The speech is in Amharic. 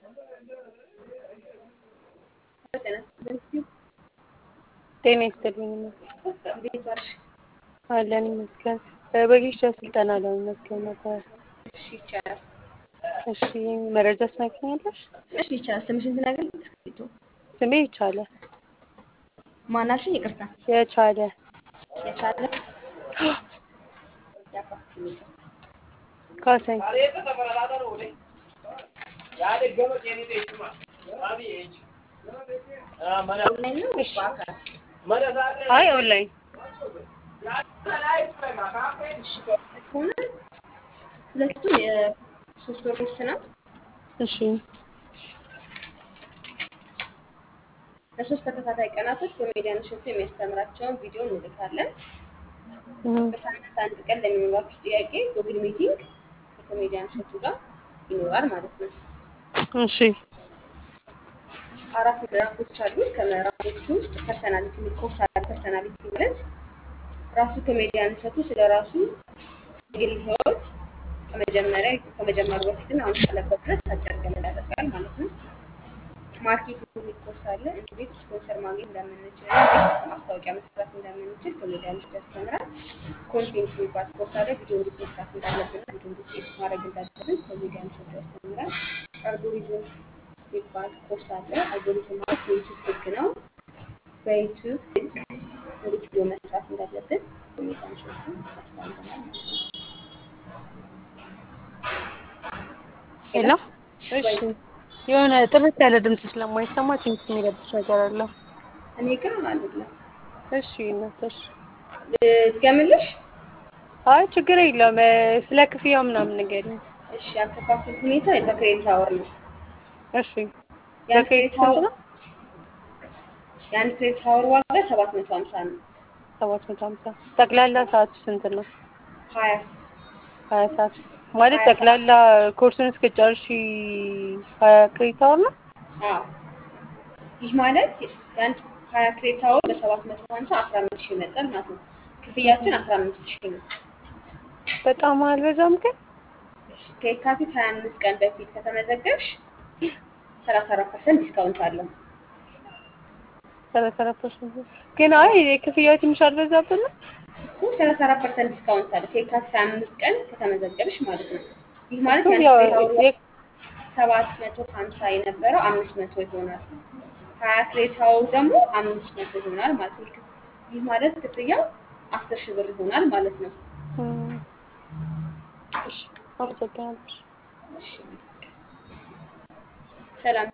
ጤና ይስጥልኝ እንዴት ዋልሽ? አለን ይመስገን። በጊሻ ስልጠና ለመመዝገብ ነበር። እሺ ይቻላል። እሺ መረጃ ትነግሪኛለሽ? እሺ ይቻላል። ስምሽን ትነግሪኝ? እስክሪብቶ ስሜ ይቻለ ማናልሽኝ? ይቅርታ የቻለ የቻለ ካሰኝ ኦንላይን ነው እሺ። በአካል? አይ ኦንላይን እሺ ከሆነ ሁለቱም የሶስት ወር ኮርስ ነው። እሺ ለሶስት ተከታታይ ቀናቶች ኮሜዲያን እሸቱ የሚያስተምራቸውን ቪዲዮ እንልካለን። እም፣ በሳምንት አንድ ቀን ለሚኖራችሁ ጥያቄ ጉግል ሚቲንግ ከኮሜዲያን እሸቱ ጋር ይኖራል ማለት ነው። እሺ አራት ምዕራፎች አሉት። ከምዕራፎቹ ውስጥ ፐርሰናሊቲ የሚል ኮርስ አለ። ፐርሰናሊቲ ማለት ራሱ ኮሜዲያን እሸቱ ስለ ራሱ የግል ህይወት ከመጀመሪያ ከመጀመሩ በፊትና አሁን ካለበት ድረስ አጭር ገለጻ ያደርጋል ማለት ነው። ማርኬቲንግ የሚል ኮርስ አለ። እንዴት ስፖንሰር ማግኘት እንደምንችል፣ እንዴት ማስታወቂያ መስራት እንደምንችል ኮሜዲያን እሸቱ ያስተምራል። ኮንቴንት የሚባል ኮርስ አለ። ቪዲዮ እንዴት መስራት እንዳለብን፣ ቪዲዮ እንዴት ኤዲት ማድረግ እንዳለብን ኮሜዲያን እሸቱ ያስተምራል። አልጎሪዝም የሚባል ኮርስ አለ። አልጎሪዝም ማለት የዩቱብ ህግ ነው። በዩቱብ ህግ እንዴት ቪዲዮ መስራት እንዳለብን ኮሜዲያን እሸቱ ያስተምረናል ማለት ነው። ሄሎ እሺ የሆነ ጥርት ያለ ድምጽ ስለማይሰማ ትንሽ የሚረብሽ ነገር አለው። እኔ ግን አይደለም እሺ እናትሽ ድገምልሽ። አይ ችግር የለውም እ፣ ስለ ክፍያው ምናምን ንገሪኝ። እሺ አከፋፈል ሁኔታ በክሬዲት አወር ነው። እሺ የአንድ በክሬዲት ክሬዲት ስንት አወር ነው? የአንድ ክሬዲት አወር ዋጋ ሰባት መቶ ሀምሳ ነው። ሰባት መቶ ሀምሳ ጠቅላላ ሰዓቱ ስንት ነው? ሀያ ሀያ ሰዓት ማለት ሀያ ጠቅላላ ኮርሱን እስከጨርሺ ሀያ ክሬዲት አወር ነው? አዎ ይህ ማለት የአንድ ሀያ ክሬዲት አወር በሰባት መቶ ሀምሳ አስራ አምስት ሺህ ይመጣል ማለት ነው። ክፍያችን አስራ አምስት ሺህ ነው። በጣም አልበዛም ግን? እሺ፣ ከየካቲት ሀያ አምስት ቀን በፊት ከተመዘገብሽ ሰላሳ አራት ፐርሰንት ዲስካውንት አለው። ሰላሳ አራት ፐርሰንት ግን አይ ክፍያው ትንሽ አልበዛብንም? እኮ ሰላሳ አራት ፐርሰንት ዲስካውንት አለ ከየካቲት ሀያ አምስት ቀን ከተመዘገብሽ ማለት ነው። ይህ ማለት እኮ የአንድ ያው ክሬዲት አወር የ- ሰባት መቶ ሀምሳ የነበረው አምስት መቶ ይሆናል። ሀያ ክሬዲት አወሩ ደግሞ አምስት መቶ ይሆናል ማለት ነው። ይህ- ይህ ማለት ክፍያው አስር ሺህ ብር ይሆናል ማለት ነው። እም፣ እሺ አመሰግናለሁ። እሺ፣ ሰላም